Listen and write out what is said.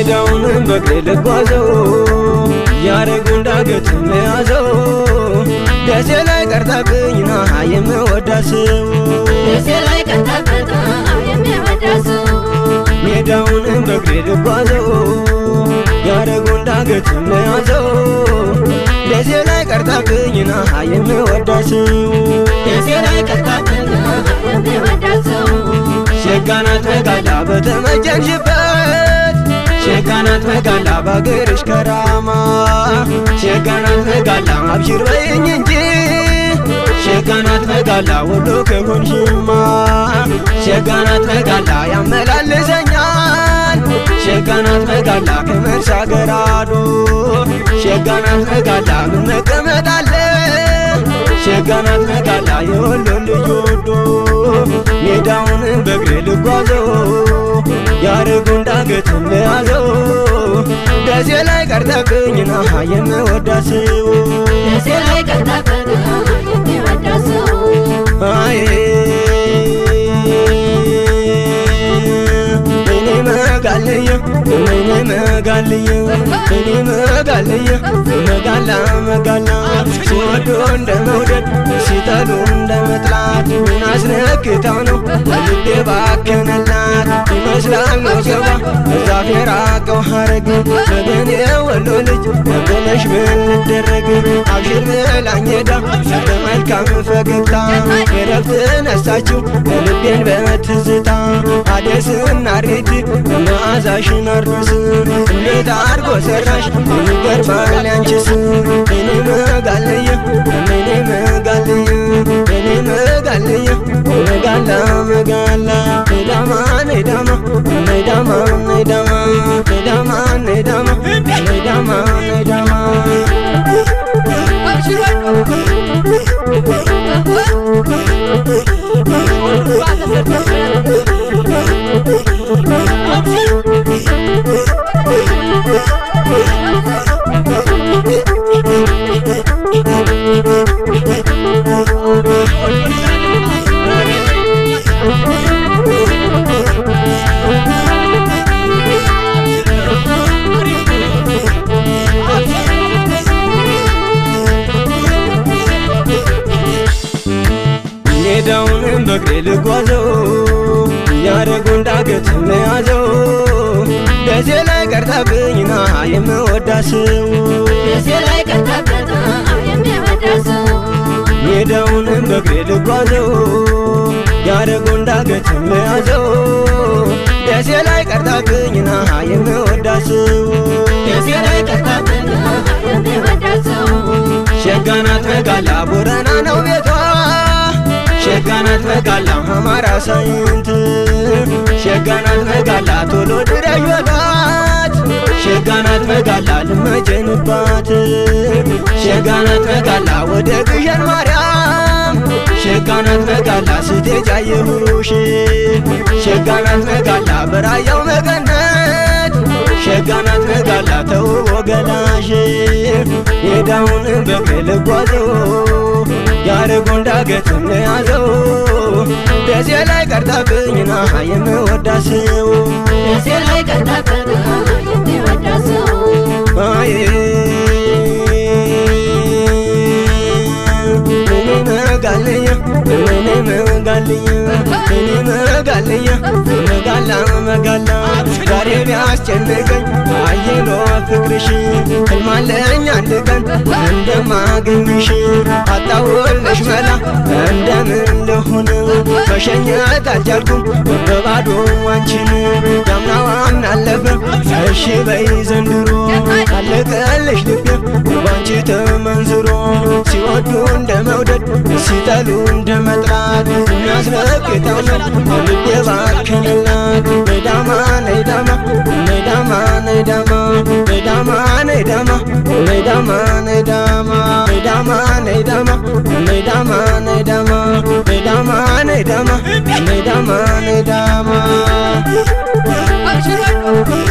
ሜዳውንም በእግሬ ልጓዘው ያረጉን ዳገት መያዘው ደሴ ላይ ቀርታብኝ ና የምወዳት ሰው ደሴ ላይ ቀርታበት የሚወዳት ሰው ሜዳውንም በእግሬ ልጓዘው ያረጉን ዳገት መያዘው ደሴ ላይ ቀርታብኝ ና የምወዳት ሰው ደሴ ላይ ቀርታበት የሚወዳት ሰው ሸጋናት መጋላ በተመጀንሽበት ሸጋናት መጋላ ባገርሽ ከራማ ሸጋናት መጋላ አብሽር በይኝ እንጂ ሸጋናት መጋላ ወሎ ከሆንሽማ ሸጋናት መጋላ ያመላልሰኛል ሸጋናት መጋላ ከመርሳ ገራዶ ሸጋናት መጋላ ምን መቀመጥ አለ ሸጋናት መጋላ የወሎን ልጅ ወዶ ሜዳውንም በእግሬ ልጓዘው ያረጉን ዳገትን ለያዘው ደሴ ላይ ቀርተብኝ ና የምወዳት ሰው ደሴ ላይ ቀርታበት የሚወዳት ሰው አይ እኔ መጋልየ እኔ መጋልየ እኔ መጋልየ መጋላ መጋላ ሲወዱ እንደ መውደድ ሲጠሉ እንደ መጥላት ምን አስነክታው ነው ልቤ ባከነላት ይመስላል ወገባ ዛፍ የራቀው ሐረግ ወገን የወሎ ልጅ ብለሽ ምን ልደረግ አብሽር ብላኝ ሄዳ በመልካም ፈገግታ የረፍት ነሳችው ልቤን በትዝታ አደስና ሬት መዓዛሽን አርዶስ እንዴት አርጎ ሰራሽ ይገርማል ያንቺስ እኔ መጋለየ እኔ መጋለየ እኔ መጋለየ መጋላ መጋላ ነዳማ ነዳማ ነዳማ ነዳማ ነዳማ ነዳማ ነዳማ ነዳማ ሜዳውንም በእግሬ ልጓዘው ያረጉን ዳገት መያዘው ደሴ ላይ ቀርታብኝ ና የምወዳት ሰው ደሴ ላይ ቀርታበት የሚወዳት ሰው ሜዳውንም በእግሬ ልጓዘው ያረጉን ዳገት መያዘው ደሴ ላይ ቀርታብኝ ና የምወዳት ሰው ደሴ ላይ ቀርታበት የሚወዳት ሰው ሸጋናት መጋላ ቦረና ነው ቤቷ ሸጋናት መጋላ አማራ ሳይንት ሸጋናት መጋላ ቶሎ ድረሽ በሏት ሸጋናት መጋላ ልመጀንባት ሸጋናት መጋላ ወደ ግሸን ማርያም ሸጋናት መጋላ ስትሄጂ አየሁሽ ሸጋናት መጋላ በራያው መቀነት ሸጋናት መጋላ ተውቦ ገላሽ ሜዳውንም በእግሬ ልጓዘው ያረጉን ዳገትን ያዘው ደሴ ላይ ቀርታብኝ ና የምወዳት ሰው ደሴ ላይ ቀርታበት የሚወዳት ሰው አይ እኔ መጋልየ እኔ መጋልየ እኔ መጋልየ መጋላ መጋላ ዛሬ ቢያስጨንቀኝ አየሎ ፍቅርሽ ህልማለኝ አንድ ቀን እንደማገኝሽ አጣውልሽ መላ እንደምን ልሁን መሸኘት አልቻልኩም በባዶ አንቺን ያምናዋን አለፈ እሺ በይ ዘንድሮ አለቀልሽ ልቤ ባንቺ ተመንዝሮ ሲወዱ እንደ መውደድ ሲጠሉ እንደ መጥላት የሚያስረግጠው ነው ልቤ ባከንላት ነዳማ ነዳማ ነዳማ ነዳማ ነዳማ ነዳማ ነዳማ ነዳማ ነዳማ ነዳማ ነዳማ ነዳማ ነዳማ ነዳማ ነዳማ ነዳማ